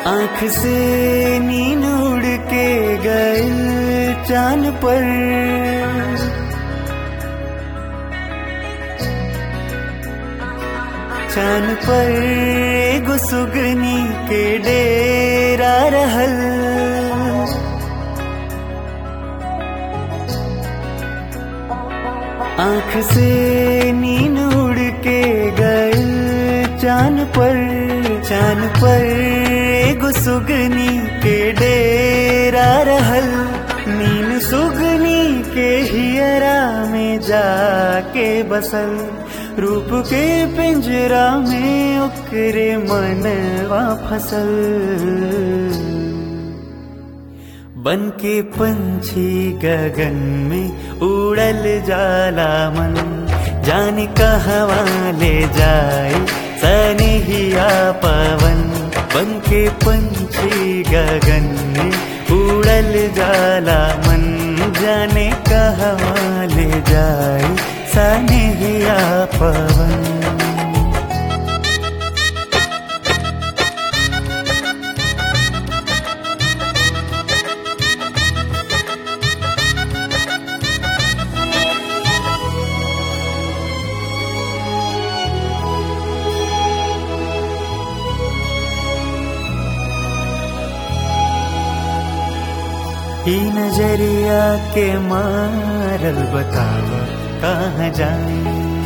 आँख से नींद उड़ के गए चांद पर चांद पर एगो सुगनी के डेरा रहल आँख से नींद उड़ के गए चांद पर चांद पर एगो सुगनी के डेरा रहल नीन सुगनी के हियरा में जाके बसल रूप के पिंजरा में ओकरे मनवा फसल बन के पंछी गगन में उड़ल जाला मन जाने कहवा ले जाए सनिहिया पवन बन के पंछी गगन में उड़ल जाला मन जाने कहवा ले जाए सनिहिया पवन ई नजरिया के मारल बतावा कहाँ जाए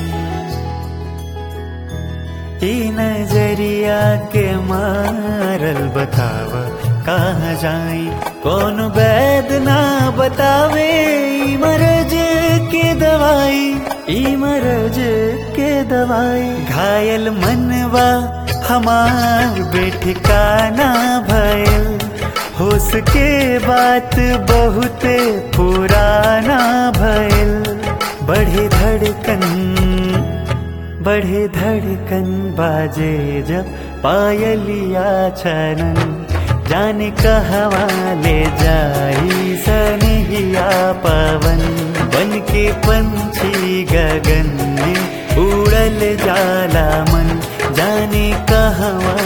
ई नजरिया के मारल बतावा कहाँ जाए कौन वैद ना बतावे ई मरज के दवाई ई मरज के दवाई घायल मनवा हमार बेठिकाना भयल होश के बात बहुत पुराना भयल बढ़े धड़कन बढ़े धड़कन बाजे जब पायलिया छनन जाने कहवा ले जाई सनिहिया पवन बन के पंछी गगन में उड़ल जाला मन जाने कहवा